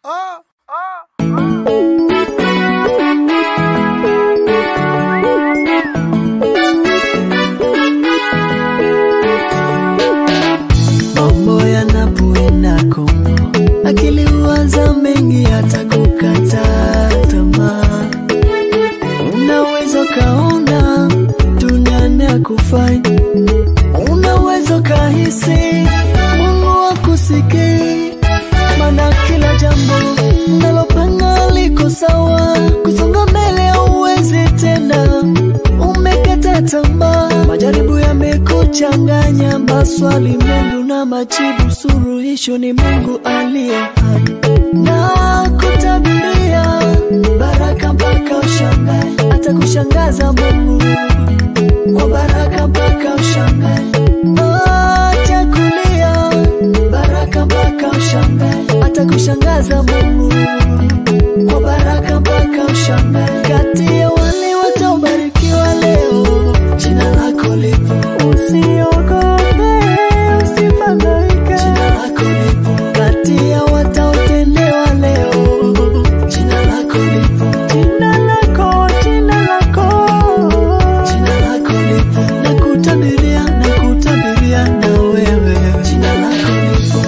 Mambo yanapoenda Kongo, akili huanza mengi, hata kukata tamaa. Unaweza kaona duniani hakufai, unaweza kahisi Mungu akusikii, maana kila jambo nalopanga liko sawa, kusonga mbele hauwezi tena, umekata tamaa, majaribu yamekuchanganya, maswali mengi na majibu, suluhisho ni Mungu aliye hai na kutabiria baraka mpaka ushangae, atakushangaza Mungu kwa baraka mpaka ushangae. Acha kulia, baraka mpaka ushangae, atakushangaza Mungu kwa baraka mpaka ushangae. Kati ya wale wataobarikiwa leo, jina lako lipo, usiogope, usifadhaike, jina lako lipo. Kati ya wataotendewa leo, jina lako lipo, jina lako, jina lako, jina lako lipo. Nakutabiria, nakutabiria na wewe, jina lako lipo.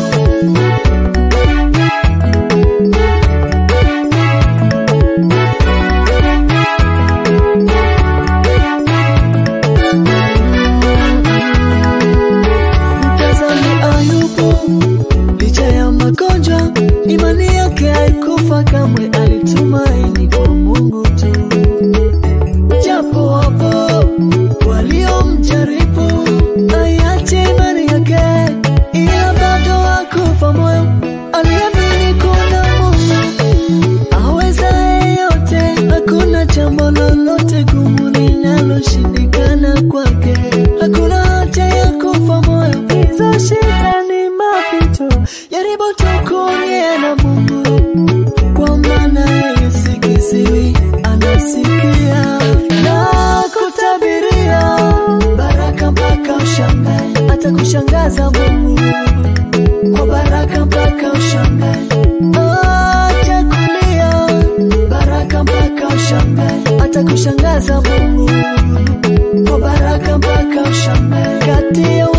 Mtazame Ayubu, licha ya magonjwa, imani yake haikufa kamwe, alitumaini kwa Mungu tu. Japo wapo waliomjaribu, aiache imani yake, ila bado hakufa moyo, aliamini kuna Mungu awezaye yote, hakuna jambo lolote gumu linaloshindikana kwake, hakuna haja ya kufa moyo, hizo shida ni mapito, jaribu tu kuongea na Mungu, kwa maana yeye si kiziwi, anasikia na kutabiria baraka mpaka ushangae, atakushangaza Mungu kwa baraka mpaka ushangae. Acha kulia, baraka mpaka ushangae, atakushangaza Mungu kwa baraka mpaka ushangae. Kati ya